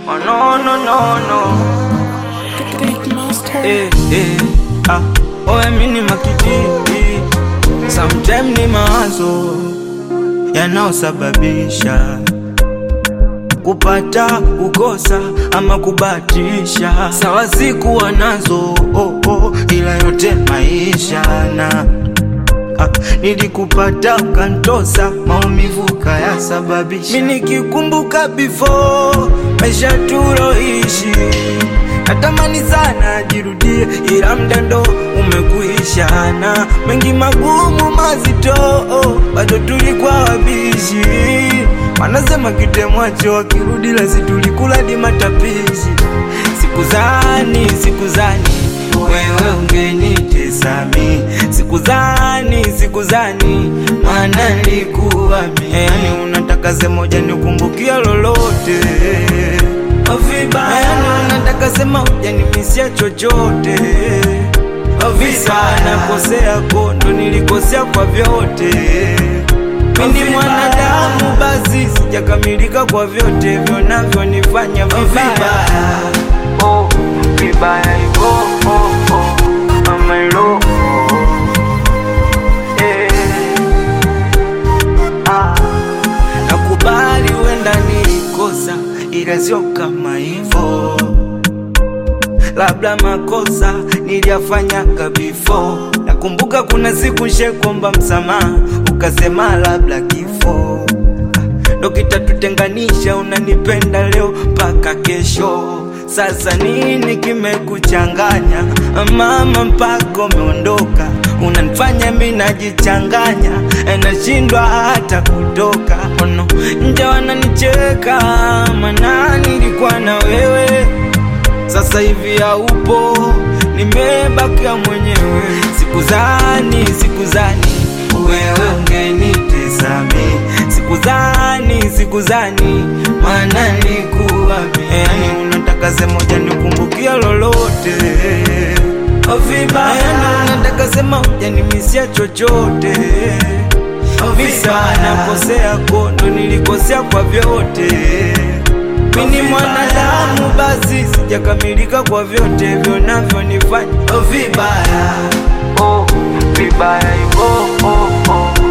Oh no no no no. Eh eh ah. Oe mini makititi. Sometime ni mawazo yanaosababisha kupata kukosa ama kubatisha. Sawa sikuwa nazo oh, oh, ila yote maisha na Ah, nilikupata ukantosa, maumivu kayasababisha. Mimi nikikumbuka before maisha tuloishi, natamani sana jirudie, ila mdando umekuisha na mengi magumu mazito, bado tulikuwa wabishi. Wanasema kitemwacho wakirudi lazi tulikula di matapishi. Sikuzani, sikuzani wewe ungenitesa mi, sikuzani, sikuzani maana nilikuwa mi. Yani unataka sema moja nikumbukia lolote vibaya, yani unataka sema hujanimisia chochote vibaya, nakosea kondo, nilikosea kwa vyote mimi mwanadamu basi sijakamilika kwa vyote vyonavyonifanya vibaya oh, vibaya hivyo oh, oh, mama ilo eh, ah, nakubali wenda nilikosa ila sio kama hivyo labda makosa niliyafanyaga before. Nakumbuka kuna siku shekomba msamaha, ukasema labda kifo ndo kitatutenganisha. Unanipenda leo mpaka kesho, sasa nini kimekuchanganya mama, mpaka umeondoka? Unanifanya mi najichanganya, nashindwa hata kutoka. Ono nje wananicheka, mana nilikuwa na wewe sasa hivi haupo, nimebakia mwenyewe. Sikuzani, sikuzani wewe ungenitesa mi, sikuzani, sikuzani maana nilikuwa mi. Yani unataka sema moja nikumbukia lolote vibaya, yani unataka sema hujanimisia chochote vibaya, nakosea kondo, nilikosea kwa vyote mimi mwanadamu basi sijakamilika kwa vyote vyonavyonifanya vibaya oh, vibaya hivyo oh, oh.